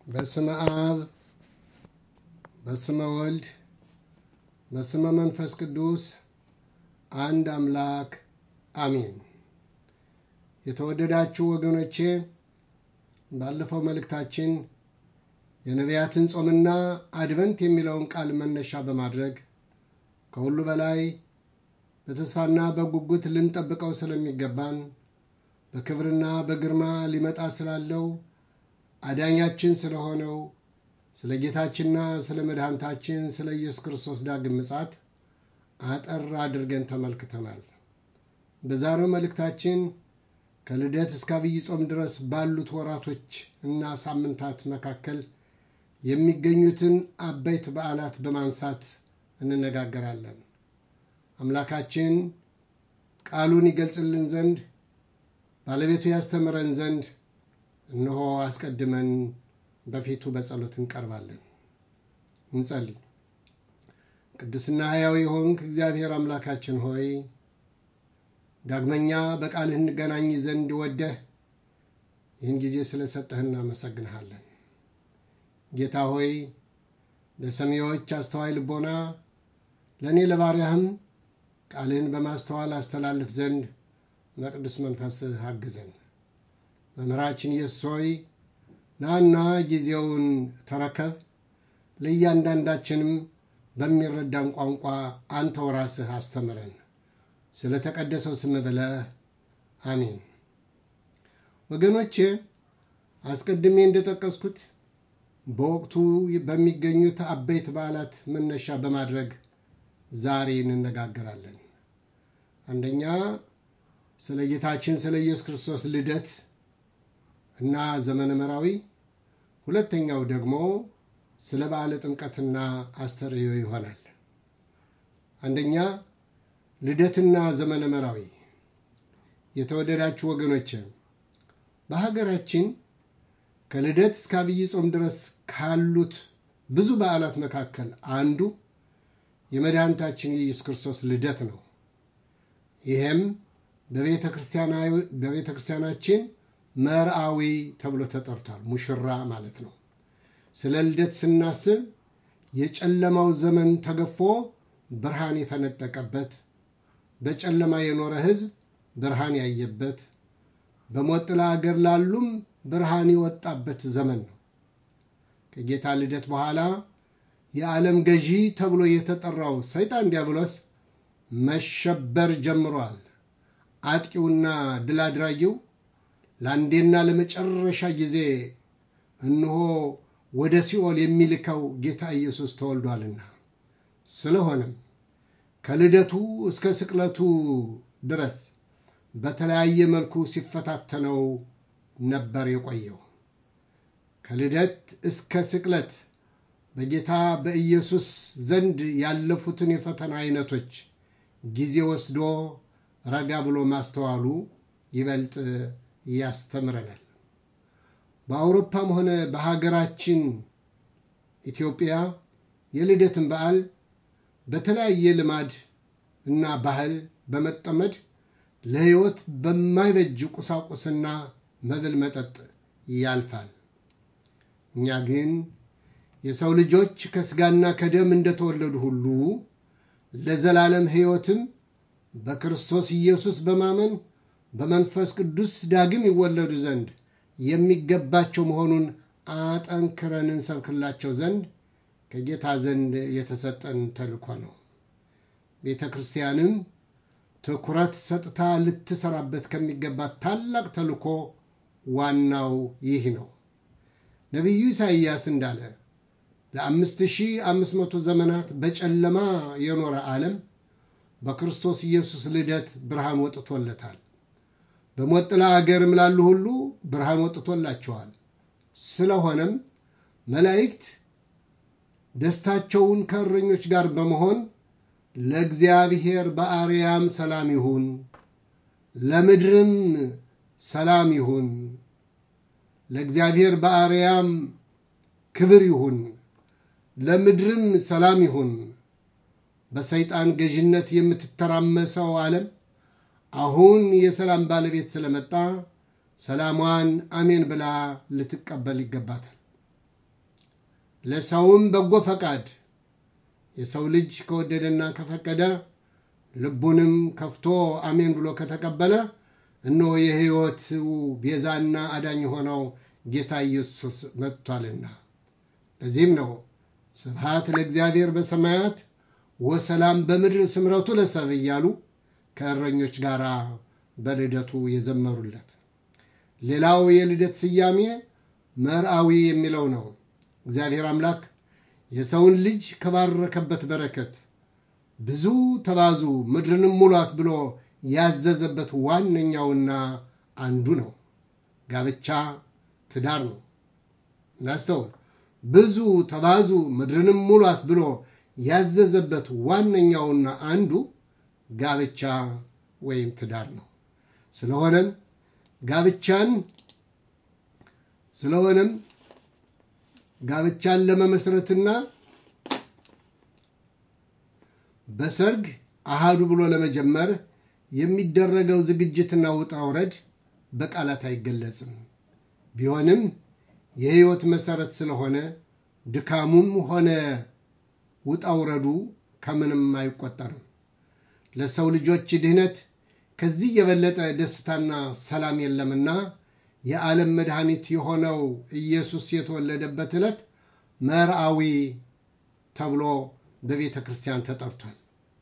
በስመ አብ በስመ ወልድ በስመ መንፈስ ቅዱስ አንድ አምላክ አሜን። የተወደዳችሁ ወገኖቼ ባለፈው መልእክታችን የነቢያትን ጾምና አድቨንት የሚለውን ቃል መነሻ በማድረግ ከሁሉ በላይ በተስፋና በጉጉት ልንጠብቀው ስለሚገባን በክብርና በግርማ ሊመጣ ስላለው አዳኛችን ስለሆነው ስለ ጌታችንና ስለ መድኃኒታችን ስለ ኢየሱስ ክርስቶስ ዳግም ምጻት አጠር አድርገን ተመልክተናል። በዛሬው መልእክታችን ከልደት እስከ አብይ ጾም ድረስ ባሉት ወራቶች እና ሳምንታት መካከል የሚገኙትን አበይት በዓላት በማንሳት እንነጋገራለን። አምላካችን ቃሉን ይገልጽልን ዘንድ ባለቤቱ ያስተምረን ዘንድ እነሆ አስቀድመን በፊቱ በጸሎት እንቀርባለን። እንጸልይ። ቅዱስና ሕያው የሆንክ እግዚአብሔር አምላካችን ሆይ ዳግመኛ በቃልህ እንገናኝ ዘንድ ወደህ ይህን ጊዜ ስለሰጠህ እናመሰግንሃለን። ጌታ ሆይ ለሰሚዎች አስተዋይ ልቦና ለእኔ ለባሪያህም ቃልህን በማስተዋል አስተላልፍ ዘንድ በቅዱስ መንፈስህ አግዘን። መምህራችን ኢየሱስ ሆይ ናና ጊዜውን ተረከብ፣ ለእያንዳንዳችንም በሚረዳን ቋንቋ አንተው ራስህ አስተምረን። ስለ ተቀደሰው ስም ብለህ አሜን። ወገኖቼ አስቀድሜ እንደጠቀስኩት በወቅቱ በሚገኙት አበይት በዓላት መነሻ በማድረግ ዛሬ እንነጋገራለን። አንደኛ ስለ ጌታችን ስለ ኢየሱስ ክርስቶስ ልደት እና ዘመነ መራዊ፣ ሁለተኛው ደግሞ ስለ በዓለ ጥምቀትና አስተርእዮ ይሆናል። አንደኛ ልደትና ዘመነ መራዊ። የተወደዳችሁ ወገኖች በሀገራችን ከልደት እስከ አብይ ጾም ድረስ ካሉት ብዙ በዓላት መካከል አንዱ የመድኃኒታችን የኢየሱስ ክርስቶስ ልደት ነው። ይህም በቤተ ክርስቲያናችን መርአዊ ተብሎ ተጠርቷል። ሙሽራ ማለት ነው። ስለ ልደት ስናስብ የጨለማው ዘመን ተገፎ ብርሃን የፈነጠቀበት፣ በጨለማ የኖረ ሕዝብ ብርሃን ያየበት፣ በሞት ጥላ አገር ላሉም ብርሃን የወጣበት ዘመን ነው። ከጌታ ልደት በኋላ የዓለም ገዢ ተብሎ የተጠራው ሰይጣን ዲያብሎስ መሸበር ጀምሯል። አጥቂውና ድል አድራጊው ለአንዴና ለመጨረሻ ጊዜ እነሆ ወደ ሲኦል የሚልከው ጌታ ኢየሱስ ተወልዷልና። ስለሆነም ከልደቱ እስከ ስቅለቱ ድረስ በተለያየ መልኩ ሲፈታተነው ነበር የቆየው። ከልደት እስከ ስቅለት በጌታ በኢየሱስ ዘንድ ያለፉትን የፈተና አይነቶች ጊዜ ወስዶ ረጋ ብሎ ማስተዋሉ ይበልጥ ያስተምረናል። በአውሮፓም ሆነ በሀገራችን ኢትዮጵያ የልደትን በዓል በተለያየ ልማድ እና ባህል በመጠመድ ለሕይወት በማይበጅ ቁሳቁስና መብል መጠጥ ያልፋል። እኛ ግን የሰው ልጆች ከሥጋና ከደም እንደተወለዱ ሁሉ ለዘላለም ሕይወትም በክርስቶስ ኢየሱስ በማመን በመንፈስ ቅዱስ ዳግም ይወለዱ ዘንድ የሚገባቸው መሆኑን አጠንክረን እንሰብክላቸው ዘንድ ከጌታ ዘንድ የተሰጠን ተልእኮ ነው። ቤተ ክርስቲያንም ትኩረት ሰጥታ ልትሰራበት ከሚገባት ታላቅ ተልእኮ ዋናው ይህ ነው። ነቢዩ ኢሳይያስ እንዳለ ለአምስት ሺህ አምስት መቶ ዘመናት በጨለማ የኖረ ዓለም በክርስቶስ ኢየሱስ ልደት ብርሃን ወጥቶለታል። በሞት ጥላ አገርም ላሉ ሁሉ ብርሃን ወጥቶላቸዋል። ስለሆነም መላእክት ደስታቸውን ከእረኞች ጋር በመሆን ለእግዚአብሔር በአርያም ሰላም ይሁን፣ ለምድርም ሰላም ይሁን፣ ለእግዚአብሔር በአርያም ክብር ይሁን፣ ለምድርም ሰላም ይሁን። በሰይጣን ገዥነት የምትተራመሰው ዓለም አሁን የሰላም ባለቤት ስለመጣ ሰላሟን አሜን ብላ ልትቀበል ይገባታል። ለሰውም በጎ ፈቃድ የሰው ልጅ ከወደደና ከፈቀደ ልቡንም ከፍቶ አሜን ብሎ ከተቀበለ እነሆ የሕይወቱ ቤዛና አዳኝ የሆነው ጌታ ኢየሱስ መጥቷልና። ለዚህም ነው ስብሐት ለእግዚአብሔር በሰማያት ወሰላም በምድር ስምረቱ ለሰብ እያሉ ከእረኞች ጋር በልደቱ የዘመሩለት። ሌላው የልደት ስያሜ መርአዊ የሚለው ነው። እግዚአብሔር አምላክ የሰውን ልጅ ከባረከበት በረከት ብዙ ተባዙ ምድርንም ሙሏት ብሎ ያዘዘበት ዋነኛውና አንዱ ነው። ጋብቻ ትዳር ነው። እናስተውል። ብዙ ተባዙ ምድርንም ሙሏት ብሎ ያዘዘበት ዋነኛውና አንዱ ጋብቻ ወይም ትዳር ነው። ስለሆነም ጋብቻን ስለሆነም ጋብቻን ለመመስረትና በሰርግ አሃዱ ብሎ ለመጀመር የሚደረገው ዝግጅትና ውጣ ውረድ በቃላት አይገለጽም። ቢሆንም የሕይወት መሠረት ስለሆነ ድካሙም ሆነ ውጣ ውረዱ ከምንም አይቆጠርም። ለሰው ልጆች ድህነት ከዚህ የበለጠ ደስታና ሰላም የለምና የዓለም መድኃኒት የሆነው ኢየሱስ የተወለደበት ዕለት መርአዊ ተብሎ በቤተ ክርስቲያን ተጠርቷል።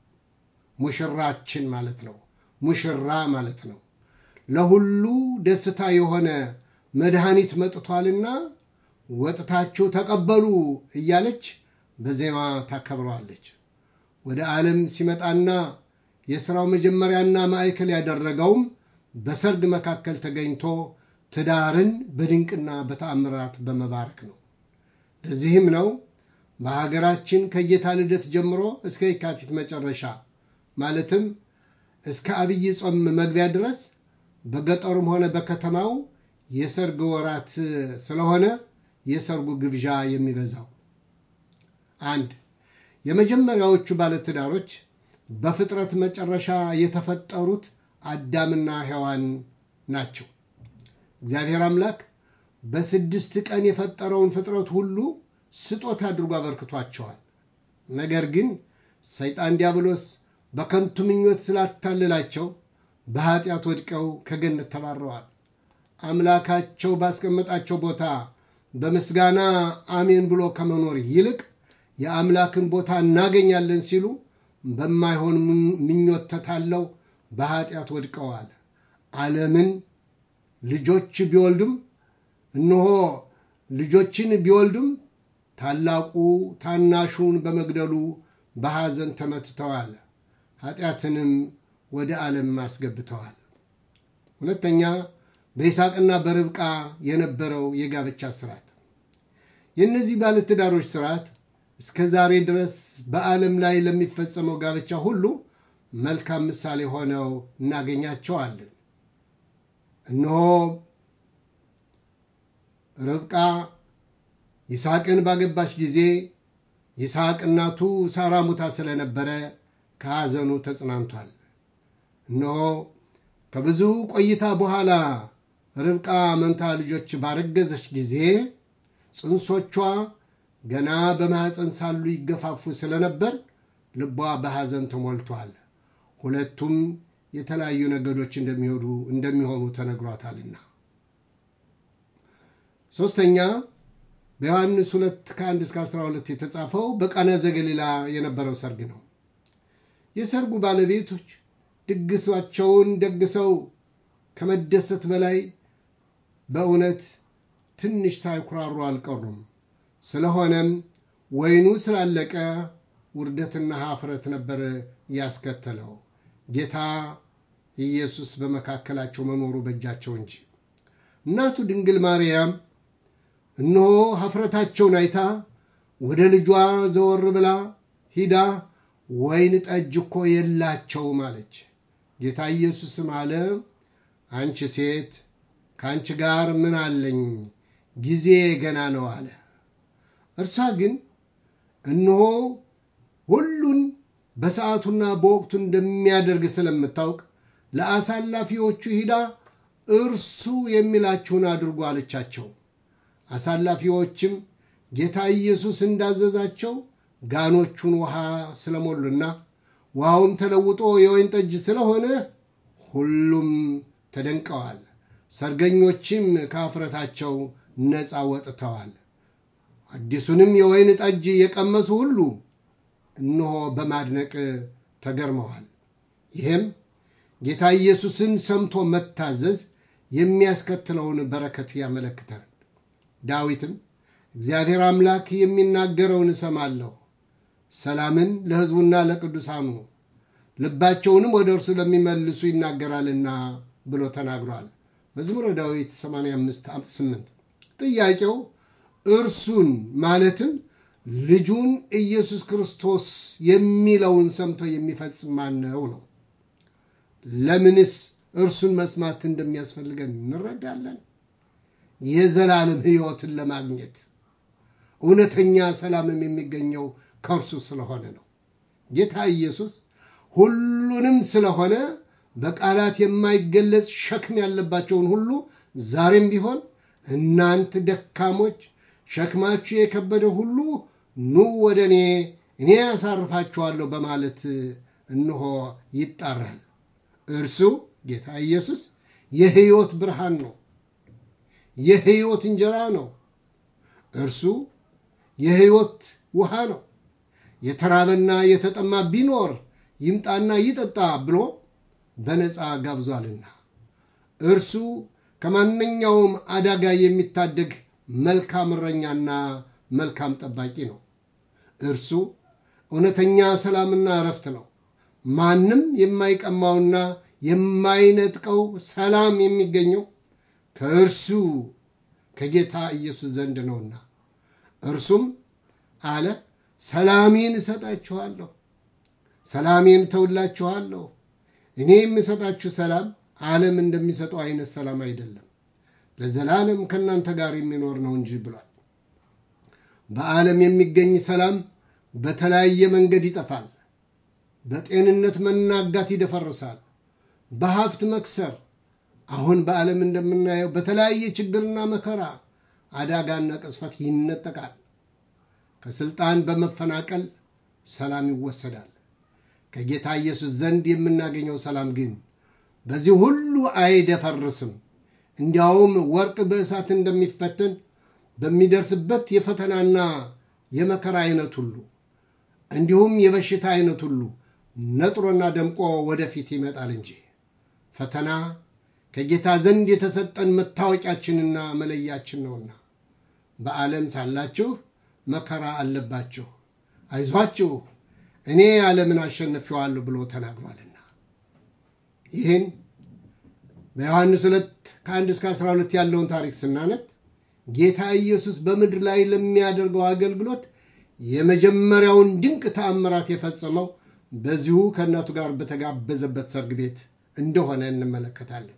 ሙሽራችን ማለት ነው። ሙሽራ ማለት ነው። ለሁሉ ደስታ የሆነ መድኃኒት መጥቷልና ወጥታችሁ ተቀበሉ እያለች በዜማ ታከብረዋለች። ወደ ዓለም ሲመጣና የሥራው መጀመሪያና ማዕከል ያደረገውም በሰርግ መካከል ተገኝቶ ትዳርን በድንቅና በተአምራት በመባረክ ነው። ለዚህም ነው በሀገራችን ከጌታ ልደት ጀምሮ እስከ የካቲት መጨረሻ ማለትም እስከ አብይ ጾም መግቢያ ድረስ በገጠሩም ሆነ በከተማው የሰርግ ወራት ስለሆነ የሰርጉ ግብዣ የሚበዛው። አንድ የመጀመሪያዎቹ ባለትዳሮች በፍጥረት መጨረሻ የተፈጠሩት አዳምና ሔዋን ናቸው። እግዚአብሔር አምላክ በስድስት ቀን የፈጠረውን ፍጥረት ሁሉ ስጦታ አድርጎ አበርክቷቸዋል። ነገር ግን ሰይጣን ዲያብሎስ በከንቱ ምኞት ስላታለላቸው በኃጢአት ወድቀው ከገነት ተባረዋል። አምላካቸው ባስቀመጣቸው ቦታ በምስጋና አሜን ብሎ ከመኖር ይልቅ የአምላክን ቦታ እናገኛለን ሲሉ በማይሆን ምኞት ተታለው በኃጢአት ወድቀዋል። ዓለምን ልጆች ቢወልዱም እነሆ ልጆችን ቢወልዱም ታላቁ ታናሹን በመግደሉ በሐዘን ተመትተዋል። ኃጢአትንም ወደ ዓለም አስገብተዋል። ሁለተኛ በይስሐቅና በርብቃ የነበረው የጋብቻ ስርዓት። የእነዚህ ባለትዳሮች ስርዓት እስከ ዛሬ ድረስ በዓለም ላይ ለሚፈጸመው ጋብቻ ሁሉ መልካም ምሳሌ ሆነው እናገኛቸዋለን። እነሆ ርብቃ ይስሐቅን ባገባች ጊዜ ይስሐቅ እናቱ ሳራ ሙታ ስለነበረ ከሐዘኑ ተጽናንቷል። እነሆ ከብዙ ቆይታ በኋላ ርብቃ መንታ ልጆች ባረገዘች ጊዜ ጽንሶቿ ገና በማኅፀን ሳሉ ይገፋፉ ስለነበር ልቧ በሐዘን ተሞልቷል። ሁለቱም የተለያዩ ነገዶች እንደሚሄዱ እንደሚሆኑ ተነግሯታልና። ሦስተኛ በዮሐንስ ሁለት ከአንድ እስከ አስራ ሁለት የተጻፈው በቃና ዘገሊላ የነበረው ሰርግ ነው። የሰርጉ ባለቤቶች ድግሳቸውን ደግሰው ከመደሰት በላይ በእውነት ትንሽ ሳይኩራሩ አልቀሩም። ስለሆነም ወይኑ ስላለቀ ውርደትና ኀፍረት ነበር ያስከተለው። ጌታ ኢየሱስ በመካከላቸው መኖሩ በእጃቸው እንጂ። እናቱ ድንግል ማርያም እነሆ ኀፍረታቸውን አይታ ወደ ልጇ ዘወር ብላ ሂዳ ወይን ጠጅ እኮ የላቸውም አለች። ጌታ ኢየሱስም አለ፣ አንቺ ሴት ከአንቺ ጋር ምን አለኝ? ጊዜ ገና ነው አለ። እርሷ ግን እነሆ ሁሉን በሰዓቱና በወቅቱ እንደሚያደርግ ስለምታውቅ ለአሳላፊዎቹ ሂዳ እርሱ የሚላችሁን አድርጉ አለቻቸው። አሳላፊዎችም ጌታ ኢየሱስ እንዳዘዛቸው ጋኖቹን ውሃ ስለሞሉና ውሃውም ተለውጦ የወይን ጠጅ ስለሆነ ሁሉም ተደንቀዋል። ሰርገኞችም ከአፍረታቸው ነፃ ወጥተዋል። አዲሱንም የወይን ጠጅ የቀመሱ ሁሉ እነሆ በማድነቅ ተገርመዋል። ይህም ጌታ ኢየሱስን ሰምቶ መታዘዝ የሚያስከትለውን በረከት ያመለክታል። ዳዊትም እግዚአብሔር አምላክ የሚናገረውን እሰማለሁ፣ ሰላምን ለሕዝቡና ለቅዱሳኑ ልባቸውንም ወደ እርሱ ለሚመልሱ ይናገራልና ብሎ ተናግሯል። መዝሙረ ዳዊት 85 8 ጥያቄው እርሱን ማለትም ልጁን ኢየሱስ ክርስቶስ የሚለውን ሰምቶ የሚፈጽም ማን ነው ነው። ለምንስ እርሱን መስማት እንደሚያስፈልገን እንረዳለን። የዘላለም ሕይወትን ለማግኘት እውነተኛ ሰላምም የሚገኘው ከእርሱ ስለሆነ ነው። ጌታ ኢየሱስ ሁሉንም ስለሆነ በቃላት የማይገለጽ ሸክም ያለባቸውን ሁሉ ዛሬም ቢሆን እናንት ደካሞች ሸክማችሁ የከበደ ሁሉ ኑ ወደ እኔ እኔ ያሳርፋችኋለሁ በማለት እንሆ ይጣራል። እርሱ ጌታ ኢየሱስ የሕይወት ብርሃን ነው። የሕይወት እንጀራ ነው። እርሱ የሕይወት ውሃ ነው። የተራበና የተጠማ ቢኖር ይምጣና ይጠጣ ብሎ በነፃ ጋብዟልና እርሱ ከማንኛውም አደጋ የሚታደግ መልካም እረኛና መልካም ጠባቂ ነው። እርሱ እውነተኛ ሰላምና እረፍት ነው። ማንም የማይቀማውና የማይነጥቀው ሰላም የሚገኘው ከእርሱ ከጌታ ኢየሱስ ዘንድ ነውና እርሱም አለ ሰላሜን እሰጣችኋለሁ፣ ሰላሜን እተውላችኋለሁ። እኔ የምሰጣችሁ ሰላም ዓለም እንደሚሰጠው አይነት ሰላም አይደለም፣ ለዘላለም ከእናንተ ጋር የሚኖር ነው እንጂ ብሏል። በዓለም የሚገኝ ሰላም በተለያየ መንገድ ይጠፋል። በጤንነት መናጋት ይደፈርሳል። በሀብት መክሰር፣ አሁን በዓለም እንደምናየው በተለያየ ችግርና መከራ አዳጋና ቅስፈት ይነጠቃል። ከስልጣን በመፈናቀል ሰላም ይወሰዳል። ከጌታ ኢየሱስ ዘንድ የምናገኘው ሰላም ግን በዚህ ሁሉ አይደፈርስም። እንዲያውም ወርቅ በእሳት እንደሚፈተን በሚደርስበት የፈተናና የመከራ አይነት ሁሉ እንዲሁም የበሽታ አይነት ሁሉ ነጥሮና ደምቆ ወደፊት ይመጣል እንጂ ፈተና ከጌታ ዘንድ የተሰጠን መታወቂያችንና መለያችን ነውና በዓለም ሳላችሁ መከራ አለባችሁ፣ አይዟችሁ እኔ ዓለምን አሸንፌዋለሁ ብሎ ተናግሯልና ይህን በዮሐንስ ሁለት ከአንድ እስከ 12 ያለውን ታሪክ ስናነብ ጌታ ኢየሱስ በምድር ላይ ለሚያደርገው አገልግሎት የመጀመሪያውን ድንቅ ተአምራት የፈጸመው በዚሁ ከእናቱ ጋር በተጋበዘበት ሰርግ ቤት እንደሆነ እንመለከታለን።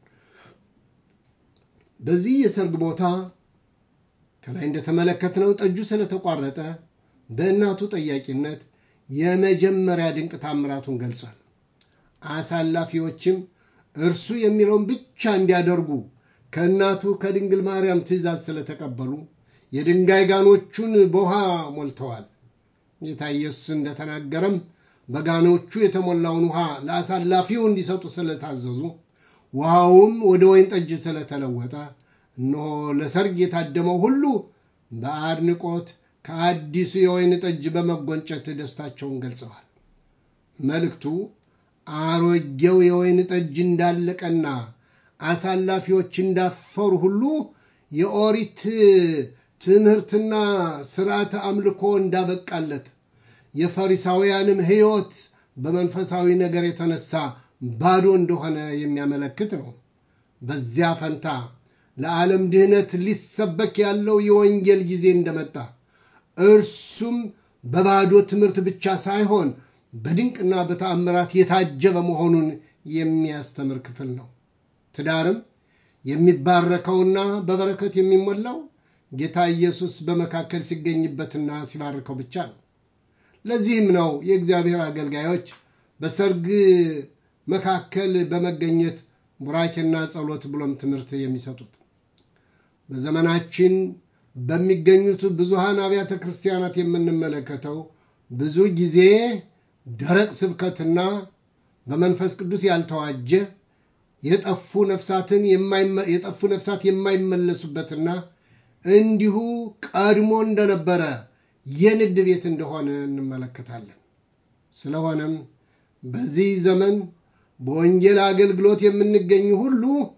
በዚህ የሰርግ ቦታ ከላይ እንደተመለከትነው ጠጁ ስለተቋረጠ በእናቱ ጠያቂነት የመጀመሪያ ድንቅ ታምራቱን ገልጿል። አሳላፊዎችም እርሱ የሚለውን ብቻ እንዲያደርጉ ከእናቱ ከድንግል ማርያም ትእዛዝ ስለተቀበሉ የድንጋይ ጋኖቹን በውሃ ሞልተዋል። ጌታ ኢየሱስ እንደተናገረም በጋኖቹ የተሞላውን ውሃ ለአሳላፊው እንዲሰጡ ስለታዘዙ ውሃውም ወደ ወይን ጠጅ ስለተለወጠ እነሆ ለሰርግ የታደመው ሁሉ በአድንቆት ከአዲሱ የወይን ጠጅ በመጎንጨት ደስታቸውን ገልጸዋል። መልእክቱ አሮጌው የወይን ጠጅ እንዳለቀና አሳላፊዎች እንዳፈሩ ሁሉ የኦሪት ትምህርትና ስርዓተ አምልኮ እንዳበቃለት የፈሪሳውያንም ሕይወት በመንፈሳዊ ነገር የተነሳ ባዶ እንደሆነ የሚያመለክት ነው። በዚያ ፈንታ ለዓለም ድህነት ሊሰበክ ያለው የወንጌል ጊዜ እንደመጣ እርሱም በባዶ ትምህርት ብቻ ሳይሆን በድንቅና በተአምራት የታጀበ መሆኑን የሚያስተምር ክፍል ነው። ትዳርም የሚባረከውና በበረከት የሚሞላው ጌታ ኢየሱስ በመካከል ሲገኝበትና ሲባርከው ብቻ ነው። ለዚህም ነው የእግዚአብሔር አገልጋዮች በሰርግ መካከል በመገኘት ቡራኬና ጸሎት ብሎም ትምህርት የሚሰጡት። በዘመናችን በሚገኙት ብዙሃን አብያተ ክርስቲያናት የምንመለከተው ብዙ ጊዜ ደረቅ ስብከትና በመንፈስ ቅዱስ ያልተዋጀ የጠፉ ነፍሳትን የጠፉ ነፍሳት የማይመለሱበትና እንዲሁ ቀድሞ እንደነበረ የንግድ ቤት እንደሆነ እንመለከታለን። ስለሆነም በዚህ ዘመን በወንጌል አገልግሎት የምንገኝ ሁሉ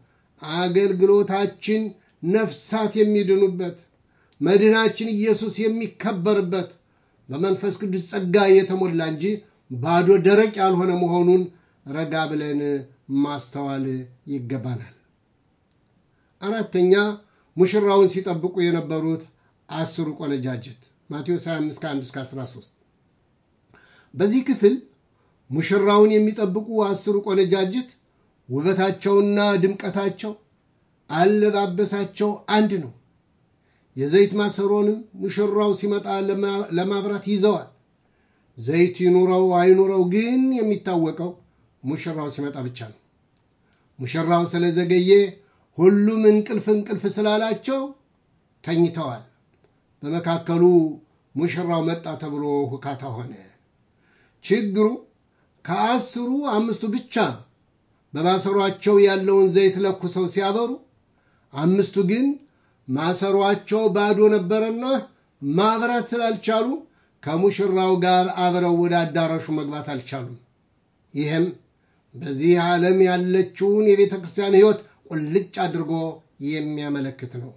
አገልግሎታችን ነፍሳት የሚድኑበት መድናችን ኢየሱስ የሚከበርበት በመንፈስ ቅዱስ ጸጋ የተሞላ እንጂ ባዶ ደረቅ ያልሆነ መሆኑን ረጋ ብለን ማስተዋል ይገባናል። አራተኛ ሙሽራውን ሲጠብቁ የነበሩት አስሩ ቆነጃጅት ማቴዎስ 25 ከ1 እስከ 13 በዚህ ክፍል ሙሽራውን የሚጠብቁ አስሩ ቆነጃጅት ውበታቸውና ድምቀታቸው፣ አለባበሳቸው አንድ ነው። የዘይት ማሰሮንም ሙሽራው ሲመጣ ለማብራት ይዘዋል። ዘይት ይኑረው አይኑረው ግን የሚታወቀው ሙሽራው ሲመጣ ብቻ ነው። ሙሽራው ስለዘገየ ሁሉም እንቅልፍ እንቅልፍ ስላላቸው ተኝተዋል። በመካከሉ ሙሽራው መጣ ተብሎ ሁካታ ሆነ። ችግሩ ከአስሩ አምስቱ ብቻ በማሰሯቸው ያለውን ዘይት ለኩሰው ሲያበሩ፣ አምስቱ ግን ማሰሯቸው ባዶ ነበረና ማብራት ስላልቻሉ ከሙሽራው ጋር አብረው ወደ አዳራሹ መግባት አልቻሉም። ይህም በዚህ ዓለም ያለችውን የቤተ ክርስቲያን ሕይወት ቁልጭ አድርጎ የሚያመለክት ነው።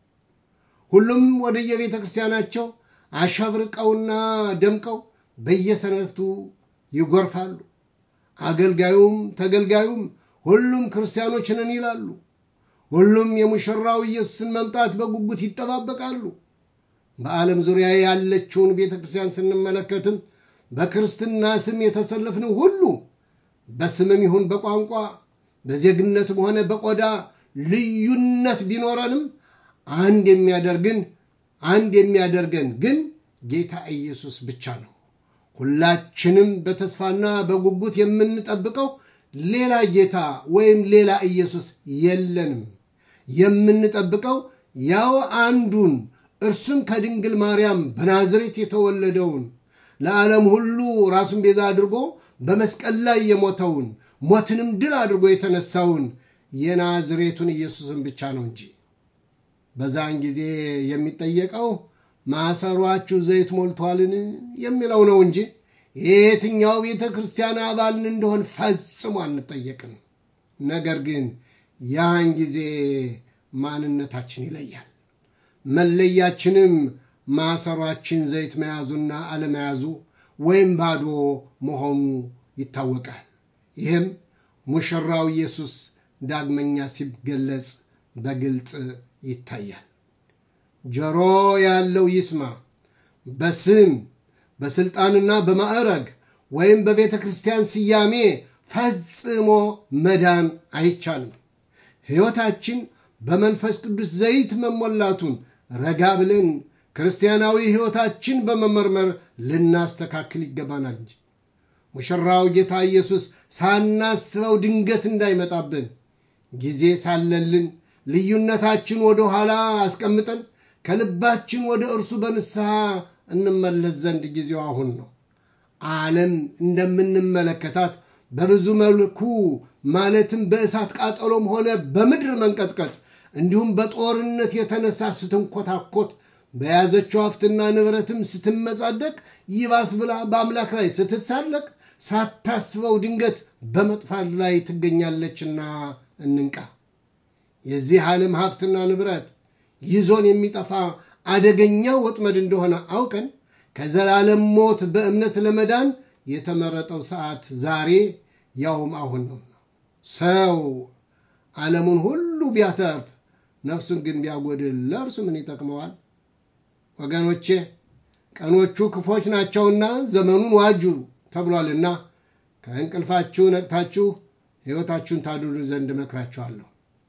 ሁሉም ወደ የቤተ ክርስቲያናቸው አሸብርቀውና ደምቀው በየሰነቱ ይጎርፋሉ። አገልጋዩም ተገልጋዩም ሁሉም ክርስቲያኖች ነን ይላሉ። ሁሉም የሙሽራው ኢየሱስን መምጣት በጉጉት ይጠባበቃሉ። በዓለም ዙሪያ ያለችውን ቤተ ክርስቲያን ስንመለከትም በክርስትና ስም የተሰለፍነው ሁሉ በስምም ይሁን በቋንቋ በዜግነትም ሆነ በቆዳ ልዩነት ቢኖረንም አንድ የሚያደርግን አንድ የሚያደርገን ግን ጌታ ኢየሱስ ብቻ ነው። ሁላችንም በተስፋና በጉጉት የምንጠብቀው ሌላ ጌታ ወይም ሌላ ኢየሱስ የለንም። የምንጠብቀው ያው አንዱን እርሱም ከድንግል ማርያም በናዝሬት የተወለደውን ለዓለም ሁሉ ራሱን ቤዛ አድርጎ በመስቀል ላይ የሞተውን ሞትንም ድል አድርጎ የተነሳውን የናዝሬቱን ኢየሱስን ብቻ ነው እንጂ በዛን ጊዜ የሚጠየቀው ማሰሯችሁ ዘይት ሞልቷልን የሚለው ነው እንጂ የየትኛው ቤተ ክርስቲያን አባልን እንደሆን ፈጽሞ አንጠየቅም። ነገር ግን ያን ጊዜ ማንነታችን ይለያል። መለያችንም ማሰሯችን ዘይት መያዙና አለመያዙ ወይም ባዶ መሆኑ ይታወቃል። ይህም ሙሽራው ኢየሱስ ዳግመኛ ሲገለጽ በግልጽ ይታያል። ጆሮ ያለው ይስማ። በስም በስልጣንና በማዕረግ ወይም በቤተ ክርስቲያን ስያሜ ፈጽሞ መዳን አይቻልም። ሕይወታችን በመንፈስ ቅዱስ ዘይት መሞላቱን ረጋ ብለን ክርስቲያናዊ ሕይወታችን በመመርመር ልናስተካክል ይገባናል እንጂ ሙሽራው ጌታ ኢየሱስ ሳናስበው ድንገት እንዳይመጣብን ጊዜ ሳለልን ልዩነታችን ወደ ኋላ አስቀምጠን ከልባችን ወደ እርሱ በንስሐ እንመለስ ዘንድ ጊዜው አሁን ነው። ዓለም እንደምንመለከታት በብዙ መልኩ ማለትም በእሳት ቃጠሎም ሆነ በምድር መንቀጥቀጥ እንዲሁም በጦርነት የተነሳ ስትንኮታኮት በያዘችው ሀብትና ንብረትም ስትመጻደቅ ይባስ ብላ በአምላክ ላይ ስትሳለቅ ሳታስበው ድንገት በመጥፋት ላይ ትገኛለችና እንንቃ። የዚህ ዓለም ሀብትና ንብረት ይዞን የሚጠፋ አደገኛ ወጥመድ እንደሆነ አውቀን ከዘላለም ሞት በእምነት ለመዳን የተመረጠው ሰዓት ዛሬ ያውም አሁን ነው። ሰው ዓለሙን ሁሉ ቢያተርፍ ነፍሱን ግን ቢያጎድል ለእርሱ ምን ይጠቅመዋል? ወገኖቼ ቀኖቹ ክፎች ናቸውና ዘመኑን ዋጁ ተብሏልና ከእንቅልፋችሁ ነቅታችሁ ሕይወታችሁን ታድኑ ዘንድ እመክራችኋለሁ።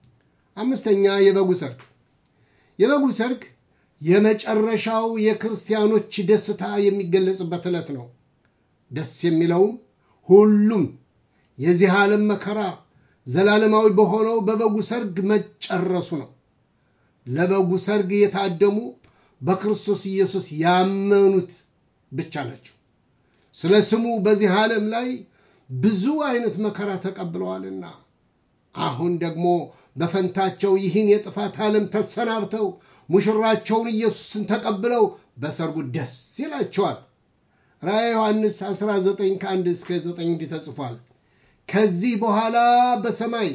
አምስተኛ የበጉ ሰርግ። የበጉ ሰርግ የመጨረሻው የክርስቲያኖች ደስታ የሚገለጽበት ዕለት ነው። ደስ የሚለውም ሁሉም የዚህ ዓለም መከራ ዘላለማዊ በሆነው በበጉ ሰርግ መጨረሱ ነው። ለበጉ ሰርግ የታደሙ በክርስቶስ ኢየሱስ ያመኑት ብቻ ናቸው። ስለ ስሙ በዚህ ዓለም ላይ ብዙ አይነት መከራ ተቀብለዋልና አሁን ደግሞ በፈንታቸው ይህን የጥፋት ዓለም ተሰናብተው ሙሽራቸውን ኢየሱስን ተቀብለው በሰርጉ ደስ ይላቸዋል። ራእየ ዮሐንስ 19 ከ1 እስከ 9 እንዲህ ተጽፏል። ከዚህ በኋላ በሰማይ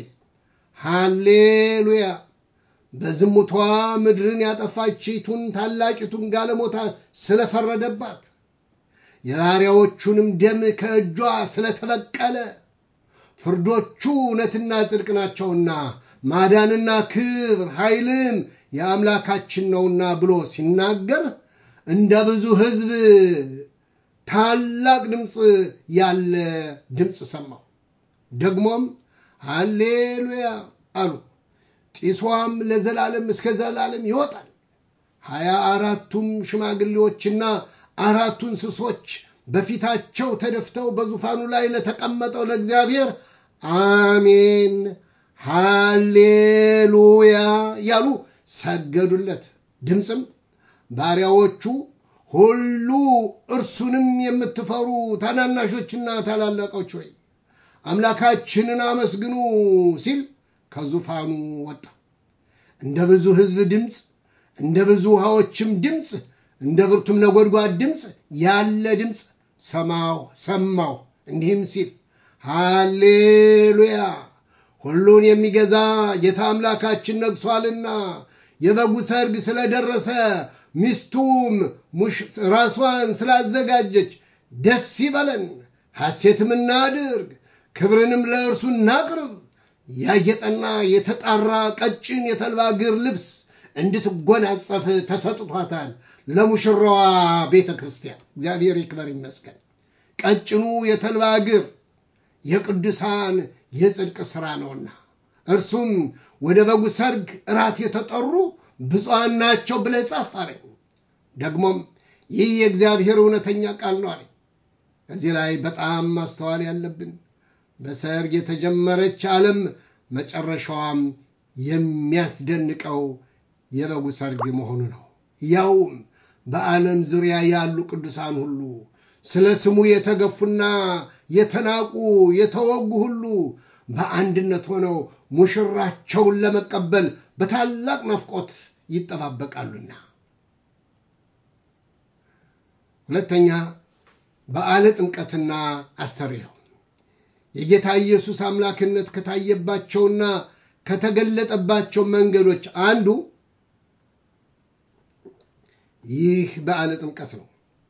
ሃሌሉያ በዝሙቷ ምድርን ያጠፋችቱን ታላቂቱን ጋለሞታ ስለፈረደባት የባሪያዎቹንም ደም ከእጇ ስለተበቀለ ፍርዶቹ እውነትና ጽድቅ ናቸውና ማዳንና ክብር ኃይልም የአምላካችን ነውና ብሎ ሲናገር እንደ ብዙ ሕዝብ ታላቅ ድምፅ ያለ ድምፅ ሰማሁ። ደግሞም ሃሌሉያ አሉ። ጢሷም ለዘላለም እስከ ዘላለም ይወጣል። ሀያ አራቱም ሽማግሌዎችና አራቱ እንስሶች በፊታቸው ተደፍተው በዙፋኑ ላይ ለተቀመጠው ለእግዚአብሔር አሜን ሃሌሉያ ያሉ ሰገዱለት። ድምፅም ባሪያዎቹ ሁሉ እርሱንም የምትፈሩ ታናናሾችና ታላላቆች ሆይ አምላካችንን አመስግኑ ሲል ከዙፋኑ ወጣ። እንደ ብዙ ሕዝብ ድምፅ፣ እንደ ብዙ ውሃዎችም ድምፅ፣ እንደ ብርቱም ነጎድጓድ ድምፅ ያለ ድምፅ ሰማሁ ሰማሁ እንዲህም ሲል ሃሌሉያ ሁሉን የሚገዛ ጌታ አምላካችን ነግሷልና የበጉ ሰርግ ስለደረሰ ሚስቱም ራሷን ስላዘጋጀች ደስ ይበለን፣ ሐሴትም እናድርግ፣ ክብርንም ለእርሱ እናቅርብ። ያጌጠና የተጣራ ቀጭን የተልባ እግር ልብስ እንድትጎናጸፍ ተሰጥቷታል ለሙሽራዋ ቤተ ክርስቲያን። እግዚአብሔር ይክበር ይመስገን። ቀጭኑ የተልባ እግር የቅዱሳን የጽድቅ ሥራ ነውና እርሱም ወደ በጉ ሰርግ እራት የተጠሩ ብፁዓን ናቸው ብለህ ጻፍ አለኝ። ደግሞም ይህ የእግዚአብሔር እውነተኛ ቃል ነው አለኝ። እዚህ ላይ በጣም ማስተዋል ያለብን በሰርግ የተጀመረች ዓለም መጨረሻዋም የሚያስደንቀው የበጉ ሰርግ መሆኑ ነው። ያውም በዓለም ዙሪያ ያሉ ቅዱሳን ሁሉ ስለ ስሙ የተገፉና የተናቁ የተወጉ ሁሉ በአንድነት ሆነው ሙሽራቸውን ለመቀበል በታላቅ ናፍቆት ይጠባበቃሉና። ሁለተኛ በዓለ ጥምቀትና አስተርእዮ የጌታ ኢየሱስ አምላክነት ከታየባቸውና ከተገለጠባቸው መንገዶች አንዱ ይህ በዓለ ጥምቀት ነው።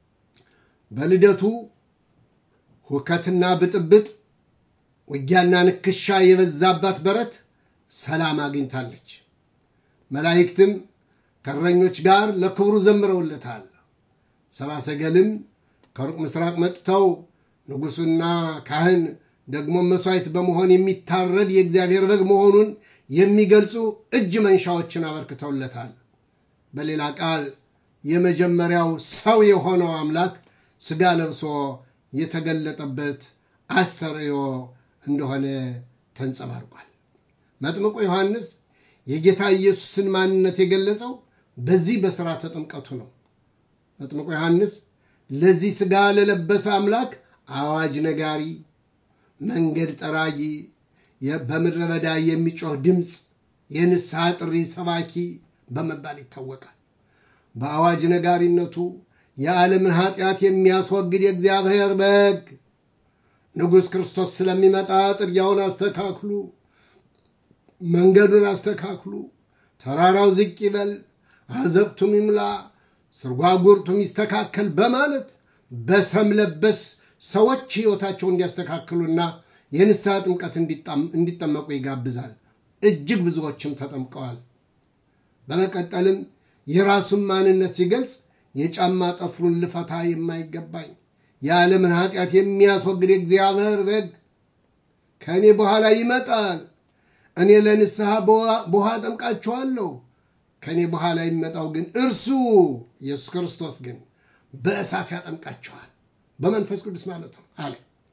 በልደቱ ሁከትና ብጥብጥ፣ ውጊያና ንክሻ የበዛባት በረት ሰላም አግኝታለች። መላእክትም ከእረኞች ጋር ለክብሩ ዘምረውለታል። ሰብአ ሰገልም ከሩቅ ምስራቅ መጥተው ንጉሡና ካህን ደግሞ መሥዋዕት በመሆን የሚታረድ የእግዚአብሔር በግ መሆኑን የሚገልጹ እጅ መንሻዎችን አበርክተውለታል። በሌላ ቃል የመጀመሪያው ሰው የሆነው አምላክ ሥጋ ለብሶ የተገለጠበት አስተርእዮ እንደሆነ ተንጸባርቋል። መጥምቁ ዮሐንስ የጌታ ኢየሱስን ማንነት የገለጸው በዚህ በሥርዓተ ጥምቀቱ ነው። መጥምቁ ዮሐንስ ለዚህ ሥጋ ለለበሰ አምላክ አዋጅ ነጋሪ፣ መንገድ ጠራጊ፣ በምድረ በዳ የሚጮህ ድምፅ፣ የንስሐ ጥሪ ሰባኪ በመባል ይታወቃል። በአዋጅ ነጋሪነቱ የዓለምን ኃጢአት የሚያስወግድ የእግዚአብሔር በግ ንጉሥ ክርስቶስ ስለሚመጣ ጥርጊያውን አስተካክሉ፣ መንገዱን አስተካክሉ፣ ተራራው ዝቅ ይበል፣ አዘቅቱም ይምላ፣ ስርጓጉርቱም ይስተካከል በማለት በሰም ለበስ ሰዎች ሕይወታቸው እንዲያስተካክሉና የንስሐ ጥምቀት እንዲጠመቁ ይጋብዛል። እጅግ ብዙዎችም ተጠምቀዋል። በመቀጠልም የራሱን ማንነት ሲገልጽ የጫማ ጠፍሩን ልፈታ የማይገባኝ የዓለምን ኃጢአት የሚያስወግድ የእግዚአብሔር በግ ከእኔ በኋላ ይመጣል። እኔ ለንስሐ በውሃ ጠምቃችኋለሁ። ከእኔ በኋላ የሚመጣው ግን እርሱ ኢየሱስ ክርስቶስ ግን በእሳት ያጠምቃችኋል፣ በመንፈስ ቅዱስ ማለት ነው አለ።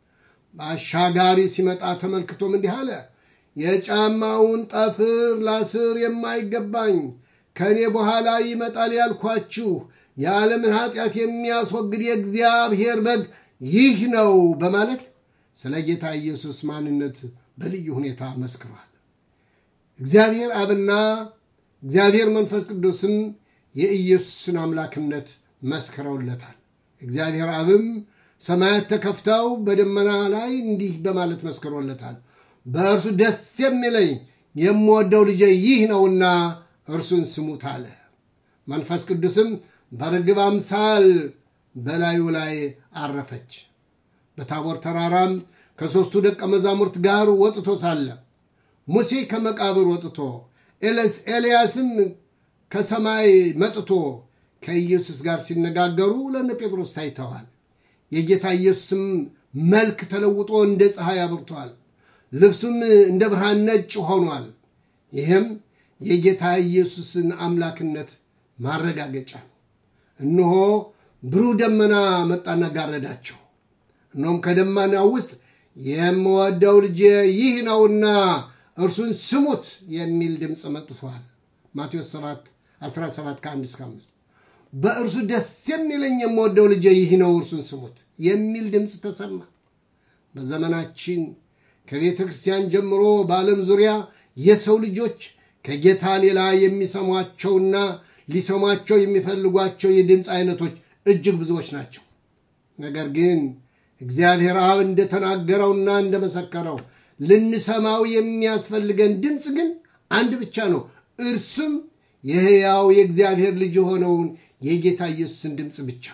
በአሻጋሪ ሲመጣ ተመልክቶም እንዲህ አለ፣ የጫማውን ጠፍር ላስር የማይገባኝ ከእኔ በኋላ ይመጣል ያልኳችሁ የዓለምን ኃጢአት የሚያስወግድ የእግዚአብሔር በግ ይህ ነው በማለት ስለ ጌታ ኢየሱስ ማንነት በልዩ ሁኔታ መስክሯል። እግዚአብሔር አብና እግዚአብሔር መንፈስ ቅዱስም የኢየሱስን አምላክነት መስክረውለታል። እግዚአብሔር አብም ሰማያት ተከፍተው በደመና ላይ እንዲህ በማለት መስክሮለታል። በእርሱ ደስ የሚለኝ የምወደው ልጄ ይህ ነውና እርሱን ስሙት አለ። መንፈስ ቅዱስም በርግብ አምሳል በላዩ ላይ አረፈች። በታቦር ተራራም ከሦስቱ ደቀ መዛሙርት ጋር ወጥቶ ሳለ ሙሴ ከመቃብር ወጥቶ ኤልያስም ከሰማይ መጥቶ ከኢየሱስ ጋር ሲነጋገሩ ለነ ጴጥሮስ ታይተዋል። የጌታ ኢየሱስም መልክ ተለውጦ እንደ ፀሐይ አብርቷል። ልብሱም እንደ ብርሃን ነጭ ሆኗል። ይህም የጌታ ኢየሱስን አምላክነት ማረጋገጫ ነው። እነሆ ብሩህ ደመና መጣና ጋረዳቸው። እነሆም ከደመናው ውስጥ የምወደው ልጄ ይህ ነውና እርሱን ስሙት የሚል ድምፅ መጥቷል። ማቴዎስ 7 17 ከ1 እስከ 5 በእርሱ ደስ የሚለኝ የምወደው ልጄ ይህ ነው እርሱን ስሙት የሚል ድምፅ ተሰማ። በዘመናችን ከቤተ ክርስቲያን ጀምሮ በዓለም ዙሪያ የሰው ልጆች ከጌታ ሌላ የሚሰሟቸውና ሊሰሟቸው የሚፈልጓቸው የድምፅ አይነቶች እጅግ ብዙዎች ናቸው። ነገር ግን እግዚአብሔር አብ እንደተናገረውና እንደመሰከረው ልንሰማው የሚያስፈልገን ድምፅ ግን አንድ ብቻ ነው። እርሱም የሕያው የእግዚአብሔር ልጅ የሆነውን የጌታ ኢየሱስን ድምፅ ብቻ።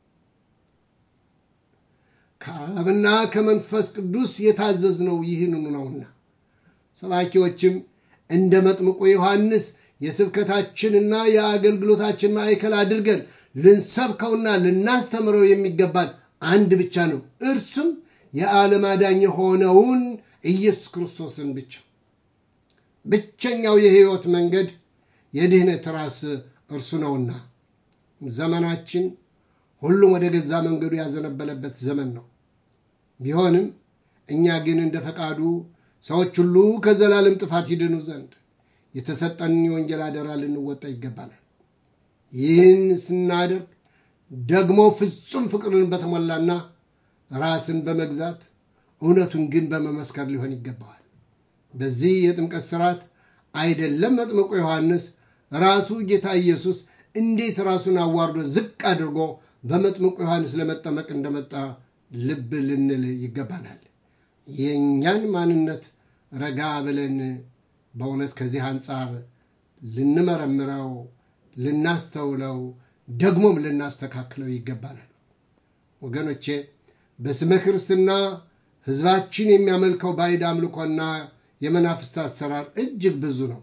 ከአብና ከመንፈስ ቅዱስ የታዘዝነው ይህንኑ ነውና ሰባኪዎችም እንደ መጥምቁ ዮሐንስ የስብከታችንና የአገልግሎታችን ማዕከል አድርገን ልንሰብከውና ልናስተምረው የሚገባን አንድ ብቻ ነው። እርሱም የዓለም አዳኝ የሆነውን ኢየሱስ ክርስቶስን ብቻ። ብቸኛው የሕይወት መንገድ የድህነት ራስ እርሱ ነውና ዘመናችን ሁሉም ወደ ገዛ መንገዱ ያዘነበለበት ዘመን ነው። ቢሆንም እኛ ግን እንደ ፈቃዱ ሰዎች ሁሉ ከዘላለም ጥፋት ይድኑ ዘንድ የተሰጠንን የወንጌል አደራ ልንወጣ ይገባናል። ይህን ስናደርግ ደግሞ ፍጹም ፍቅርን በተሞላና ራስን በመግዛት እውነቱን ግን በመመስከር ሊሆን ይገባዋል። በዚህ የጥምቀት ስርዓት አይደለም መጥምቁ ዮሐንስ ራሱ ጌታ ኢየሱስ እንዴት ራሱን አዋርዶ ዝቅ አድርጎ በመጥምቁ ዮሐንስ ለመጠመቅ እንደመጣ ልብ ልንል ይገባናል። የእኛን ማንነት ረጋ ብለን በእውነት ከዚህ አንጻር ልንመረምረው፣ ልናስተውለው፣ ደግሞም ልናስተካክለው ይገባናል። ወገኖቼ በስመ ክርስትና ሕዝባችን የሚያመልከው ባዕድ አምልኮና የመናፍስት አሰራር እጅግ ብዙ ነው።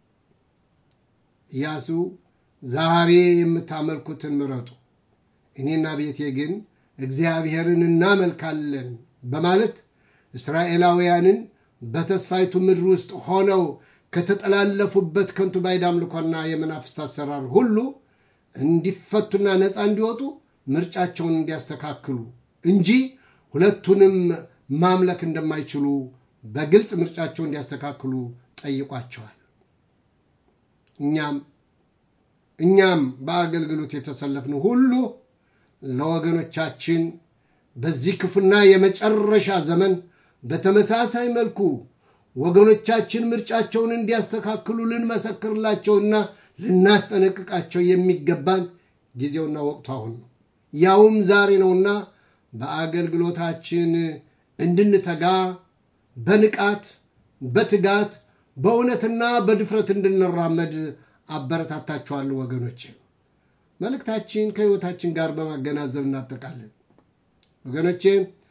ኢያሱ ዛሬ የምታመልኩትን ምረጡ፣ እኔና ቤቴ ግን እግዚአብሔርን እናመልካለን በማለት እስራኤላውያንን በተስፋይቱ ምድር ውስጥ ሆነው ከተጠላለፉበት ከንቱ ባዕድ አምልኮና የመናፍስት አሰራር ሁሉ እንዲፈቱና ነፃ እንዲወጡ ምርጫቸውን እንዲያስተካክሉ እንጂ ሁለቱንም ማምለክ እንደማይችሉ በግልጽ ምርጫቸውን እንዲያስተካክሉ ጠይቋቸዋል። እኛም እኛም በአገልግሎት የተሰለፍን ሁሉ ለወገኖቻችን በዚህ ክፉና የመጨረሻ ዘመን በተመሳሳይ መልኩ ወገኖቻችን ምርጫቸውን እንዲያስተካክሉ ልንመሰክርላቸውና ልናስጠነቅቃቸው የሚገባን ጊዜውና ወቅቱ አሁን ነው። ያውም ዛሬ ነውና በአገልግሎታችን እንድንተጋ በንቃት በትጋት በእውነትና በድፍረት እንድንራመድ አበረታታችኋለሁ ወገኖች። መልእክታችን ከሕይወታችን ጋር በማገናዘብ እናጠቃለን። ወገኖቼ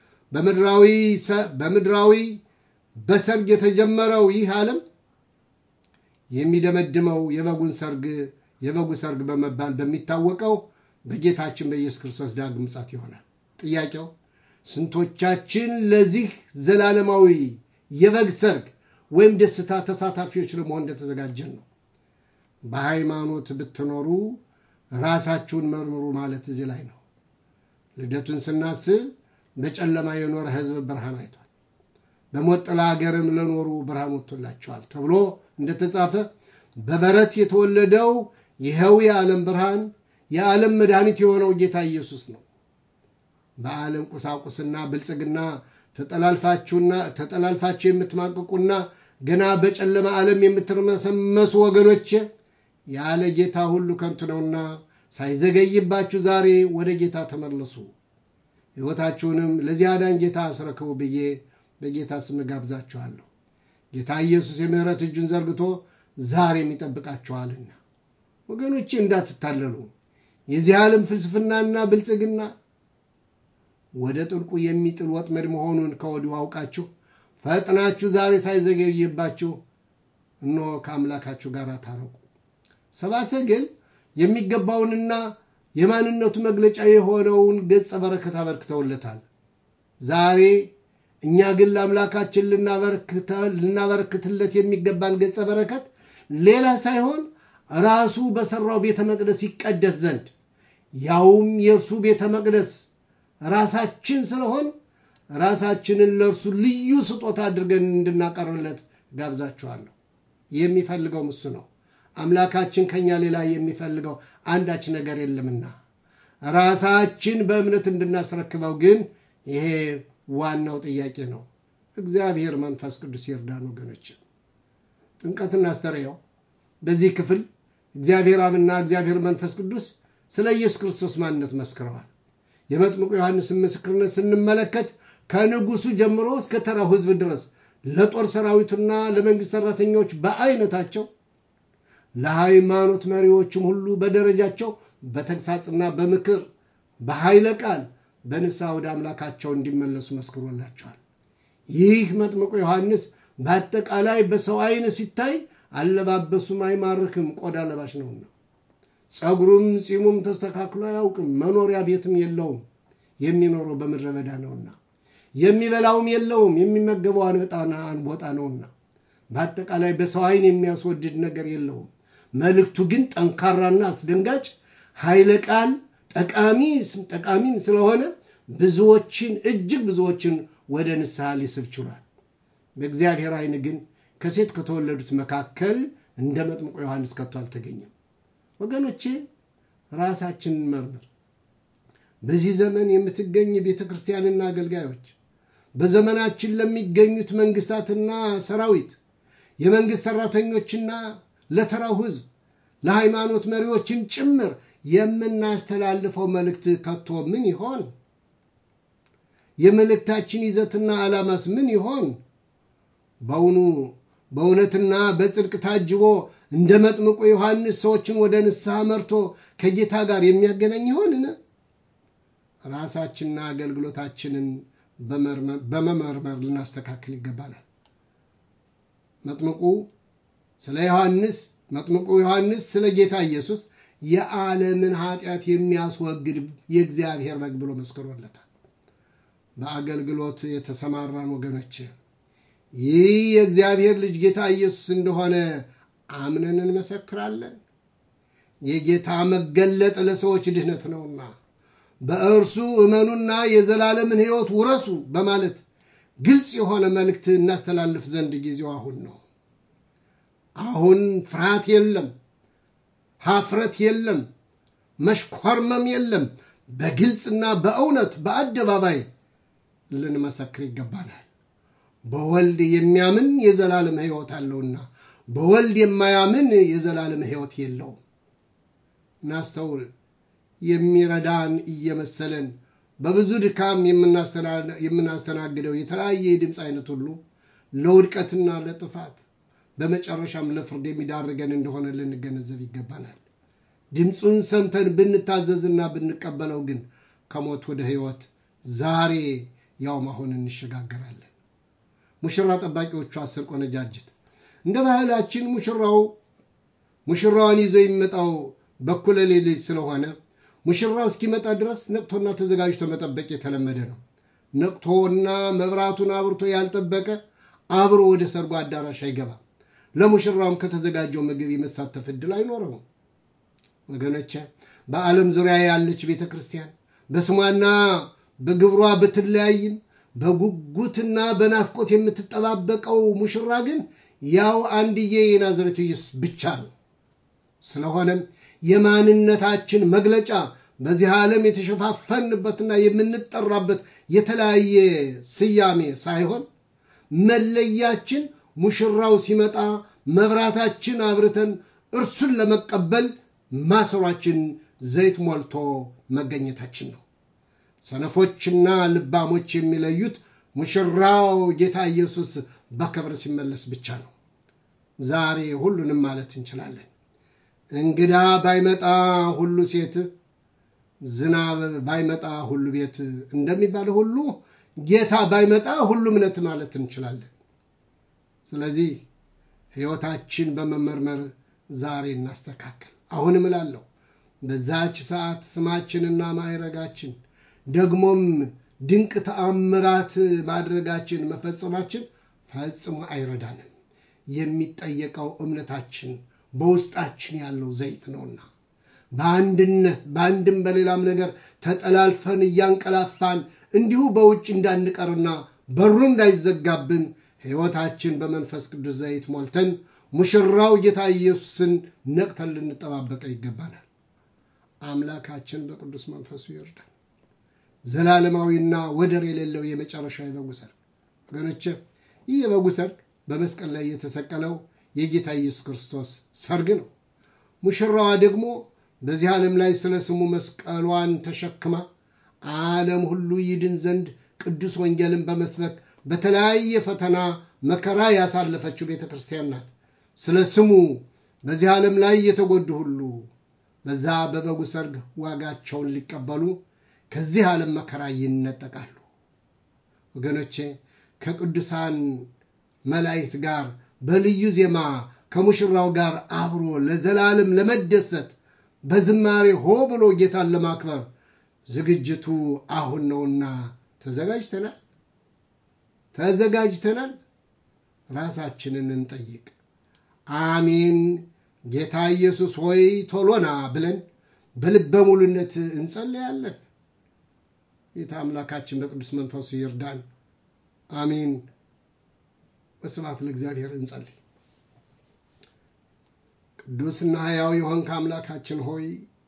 በምድራዊ በሰርግ የተጀመረው ይህ ዓለም የሚደመድመው የበጉን ሰርግ የበጉ ሰርግ በመባል በሚታወቀው በጌታችን በኢየሱስ ክርስቶስ ዳግም ምጽአት ይሆናል። ጥያቄው ስንቶቻችን ለዚህ ዘላለማዊ የበግ ሰርግ ወይም ደስታ ተሳታፊዎች ለመሆን እንደተዘጋጀን ነው። በሃይማኖት ብትኖሩ ራሳችሁን መርምሩ ማለት እዚህ ላይ ነው። ልደቱን ስናስብ በጨለማ የኖረ ሕዝብ ብርሃን አይቷል፣ በሞት ጥላ ሀገርም ለኖሩ ብርሃን ወጥቶላቸዋል ተብሎ እንደተጻፈ በበረት የተወለደው ይኸው የዓለም ብርሃን የዓለም መድኃኒት የሆነው ጌታ ኢየሱስ ነው። በዓለም ቁሳቁስና ብልጽግና ተጠላልፋችሁና ተጠላልፋችሁ የምትማቅቁና ገና በጨለማ ዓለም የምትርመሰመሱ ወገኖች ያለ ጌታ ሁሉ ከንቱ ነውና ሳይዘገይባችሁ ዛሬ ወደ ጌታ ተመለሱ፣ ሕይወታችሁንም ለዚህ አዳኝ ጌታ አስረክቡ ብዬ በጌታ ስም ጋብዛችኋለሁ። ጌታ ኢየሱስ የምሕረት እጁን ዘርግቶ ዛሬም ይጠብቃችኋልና ወገኖቼ እንዳትታለሉ። የዚህ ዓለም ፍልስፍናና ብልጽግና ወደ ጥልቁ የሚጥል ወጥመድ መሆኑን ከወዲሁ አውቃችሁ ፈጥናችሁ ዛሬ ሳይዘገይባችሁ እነሆ ከአምላካችሁ ጋር ታረቁ። ሰብአ ሰገል የሚገባውንና የማንነቱ መግለጫ የሆነውን ገጸ በረከት አበርክተውለታል። ዛሬ እኛ ግን ለአምላካችን ልናበረክትለት የሚገባን ገጸ በረከት ሌላ ሳይሆን ራሱ በሠራው ቤተ መቅደስ ይቀደስ ዘንድ ያውም የእርሱ ቤተ መቅደስ ራሳችን ስለሆን ራሳችንን ለእርሱ ልዩ ስጦታ አድርገን እንድናቀርብለት ጋብዛችኋለሁ። የሚፈልገው እሱ ነው። አምላካችን ከኛ ሌላ የሚፈልገው አንዳች ነገር የለምና ራሳችን በእምነት እንድናስረክበው ግን ይሄ ዋናው ጥያቄ ነው። እግዚአብሔር መንፈስ ቅዱስ ይርዳን ወገኖች። ጥምቀትና አስተርእዮ በዚህ ክፍል እግዚአብሔር አብና እግዚአብሔር መንፈስ ቅዱስ ስለ ኢየሱስ ክርስቶስ ማንነት መስክረዋል። የመጥምቁ ዮሐንስን ምስክርነት ስንመለከት ከንጉሱ ጀምሮ እስከ ተራው ሕዝብ ድረስ ለጦር ሰራዊቱና ለመንግሥት ሠራተኞች በአይነታቸው ለሃይማኖት መሪዎችም ሁሉ በደረጃቸው በተግሳጽና በምክር በኃይለ ቃል በንስሐ ወደ አምላካቸው እንዲመለሱ መስክሮላቸዋል። ይህ መጥምቁ ዮሐንስ በአጠቃላይ በሰው አይን ሲታይ አለባበሱም አይማርክም፣ ቆዳ ለባሽ ነውና። ጸጉሩም ጺሙም ተስተካክሎ አያውቅም፣ መኖሪያ ቤትም የለውም፣ የሚኖረው በምድረ በዳ ነውና። የሚበላውም የለውም፣ የሚመገበው አንቦጣ ነውና። በአጠቃላይ በሰው አይን የሚያስወድድ ነገር የለውም። መልእክቱ ግን ጠንካራና አስደንጋጭ ኃይለ ቃል ጠቃሚም ስለሆነ ብዙዎችን እጅግ ብዙዎችን ወደ ንስሐ ሊስብ ችሏል። በእግዚአብሔር አይን ግን ከሴት ከተወለዱት መካከል እንደ መጥምቆ ዮሐንስ ከቶ አልተገኘም። ወገኖቼ ራሳችንን መርምር። በዚህ ዘመን የምትገኝ ቤተ ክርስቲያንና አገልጋዮች፣ በዘመናችን ለሚገኙት መንግስታትና ሰራዊት፣ የመንግስት ሰራተኞችና ለተራው ሕዝብ፣ ለሃይማኖት መሪዎችን ጭምር የምናስተላልፈው መልእክት ከቶ ምን ይሆን? የመልእክታችን ይዘትና ዓላማስ ምን ይሆን? በውኑ በእውነትና በጽድቅ ታጅቦ እንደ መጥምቁ ዮሐንስ ሰዎችን ወደ ንስሐ መርቶ ከጌታ ጋር የሚያገናኝ ይሆንን? ራሳችንና አገልግሎታችንን በመመርመር ልናስተካክል ይገባናል። መጥምቁ ስለ ዮሐንስ መጥምቁ ዮሐንስ ስለ ጌታ ኢየሱስ የዓለምን ኃጢአት የሚያስወግድ የእግዚአብሔር በግ ብሎ መስክሮለታል። በአገልግሎት የተሰማራን ወገኖች ይህ የእግዚአብሔር ልጅ ጌታ ኢየሱስ እንደሆነ አምነን እንመሰክራለን። የጌታ መገለጥ ለሰዎች ድህነት ነውና በእርሱ እመኑና የዘላለምን ሕይወት ውረሱ በማለት ግልጽ የሆነ መልእክት እናስተላልፍ ዘንድ ጊዜው አሁን ነው። አሁን ፍርሃት የለም፣ ሀፍረት የለም፣ መሽኮርመም የለም። በግልጽና በእውነት በአደባባይ ልንመሰክር ይገባናል። በወልድ የሚያምን የዘላለም ሕይወት አለውና በወልድ የማያምን የዘላለም ሕይወት የለውም። እናስተውል። የሚረዳን እየመሰለን በብዙ ድካም የምናስተናግደው የተለያየ የድምፅ አይነት ሁሉ ለውድቀትና ለጥፋት በመጨረሻም ለፍርድ የሚዳርገን እንደሆነ ልንገነዘብ ይገባናል። ድምፁን ሰምተን ብንታዘዝና ብንቀበለው ግን ከሞት ወደ ሕይወት ዛሬ ያውም አሁን እንሸጋገራለን። ሙሽራ ጠባቂዎቹ አስር ቆነጃጅት እንደ ባህላችን ሙሽራው ሙሽራዋን ይዞ የሚመጣው በኩለ ሌሊት ስለሆነ ሙሽራው እስኪመጣ ድረስ ነቅቶና ተዘጋጅቶ መጠበቅ የተለመደ ነው። ነቅቶና መብራቱን አብርቶ ያልጠበቀ አብሮ ወደ ሰርጉ አዳራሽ አይገባም። ለሙሽራውም ከተዘጋጀው ምግብ የመሳተፍ ዕድል አይኖረውም። ወገኖቼ በዓለም ዙሪያ ያለች ቤተ ክርስቲያን በስሟና በግብሯ ብትለያይም በጉጉትና በናፍቆት የምትጠባበቀው ሙሽራ ግን ያው አንድዬ የናዝሬቱ ኢየሱስ ብቻ ነው። ስለሆነም የማንነታችን መግለጫ በዚህ ዓለም የተሸፋፈንበትና የምንጠራበት የተለያየ ስያሜ ሳይሆን መለያችን ሙሽራው ሲመጣ መብራታችን አብርተን እርሱን ለመቀበል ማሰሯችን ዘይት ሞልቶ መገኘታችን ነው። ሰነፎችና ልባሞች የሚለዩት ሙሽራው ጌታ ኢየሱስ በክብር ሲመለስ ብቻ ነው። ዛሬ ሁሉንም ማለት እንችላለን። እንግዳ ባይመጣ ሁሉ ሴት፣ ዝናብ ባይመጣ ሁሉ ቤት እንደሚባለው ሁሉ ጌታ ባይመጣ ሁሉ እምነት ማለት እንችላለን። ስለዚህ ሕይወታችን በመመርመር ዛሬ እናስተካከል። አሁንም እላለሁ በዛች ሰዓት ስማችንና ማዕረጋችን ደግሞም ድንቅ ተአምራት ማድረጋችን መፈጸማችን ፈጽሞ አይረዳንም። የሚጠየቀው እምነታችን በውስጣችን ያለው ዘይት ነውና በአንድነት በአንድም በሌላም ነገር ተጠላልፈን እያንቀላፋን እንዲሁ በውጭ እንዳንቀርና በሩ እንዳይዘጋብን ሕይወታችን በመንፈስ ቅዱስ ዘይት ሞልተን ሙሽራው ጌታ ኢየሱስን ነቅተን ልንጠባበቀ ይገባናል። አምላካችን በቅዱስ መንፈሱ ይርዳል። ዘላለማዊና ወደር የሌለው የመጨረሻ የበጉ ሰርግ ወገኖቼ፣ ይህ የበጉ ሰርግ በመስቀል ላይ የተሰቀለው የጌታ ኢየሱስ ክርስቶስ ሰርግ ነው። ሙሽራዋ ደግሞ በዚህ ዓለም ላይ ስለ ስሙ መስቀሏን ተሸክማ ዓለም ሁሉ ይድን ዘንድ ቅዱስ ወንጌልን በመስበክ በተለያየ ፈተና መከራ ያሳለፈችው ቤተ ክርስቲያን ናት። ስለ ስሙ በዚህ ዓለም ላይ የተጎዱ ሁሉ በዛ በበጉ ሰርግ ዋጋቸውን ሊቀበሉ ከዚህ ዓለም መከራ ይነጠቃሉ። ወገኖቼ ከቅዱሳን መላእክት ጋር በልዩ ዜማ ከሙሽራው ጋር አብሮ ለዘላለም ለመደሰት በዝማሬ ሆ ብሎ ጌታን ለማክበር ዝግጅቱ አሁን ነውና ተዘጋጅተናል ተዘጋጅተናል። ራሳችንን እንጠይቅ። አሜን ጌታ ኢየሱስ ሆይ ቶሎና ብለን በልበ ሙሉነት እንጸልያለን። ጌታ አምላካችን በቅዱስ መንፈሱ ይርዳን። አሜን። በስብሐት ለእግዚአብሔር እንጸልይ። ቅዱስና ሕያው የሆንክ አምላካችን ሆይ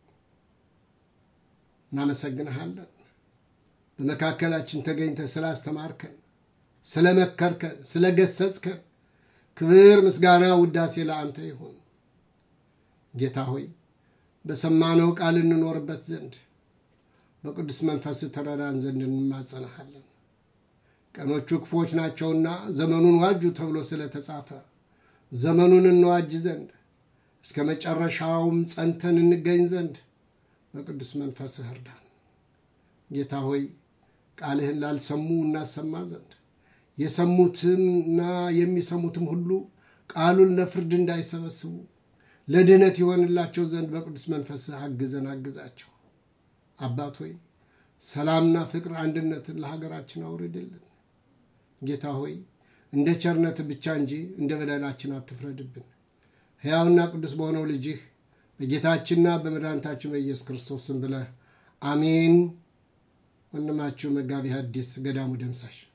እናመሰግንሃለን። በመካከላችን ተገኝተህ ስላስተማርከን፣ ስለመከርከን፣ ስለገሰጽከን ክብር፣ ምስጋና፣ ውዳሴ ለአንተ ይሁን። ጌታ ሆይ በሰማነው ቃል እንኖርበት ዘንድ በቅዱስ መንፈስ ተረዳን ዘንድ እንማጸናሃለን። ቀኖቹ ክፎች ናቸውና ዘመኑን ዋጁ ተብሎ ስለተጻፈ ዘመኑን እንዋጅ ዘንድ እስከ መጨረሻውም ጸንተን እንገኝ ዘንድ በቅዱስ መንፈስህ እርዳን። ጌታ ሆይ ቃልህን ላልሰሙ እናሰማ ዘንድ የሰሙትምና የሚሰሙትም ሁሉ ቃሉን ለፍርድ እንዳይሰበስቡ ለድህነት ይሆንላቸው ዘንድ በቅዱስ መንፈስህ አግዘን አግዛቸው። አባት ሆይ ሰላምና ፍቅር፣ አንድነትን ለሀገራችን አውርድልን። ጌታ ሆይ እንደ ቸርነት ብቻ እንጂ እንደ በደላችን አትፍረድብን። ሕያውና ቅዱስ በሆነው ልጅህ በጌታችንና በመድኃኒታችን በኢየሱስ ክርስቶስ ስም ብለህ አሜን። ወንድማችሁ መጋቢ ሐዲስ ገዳሙ ደምሳሽ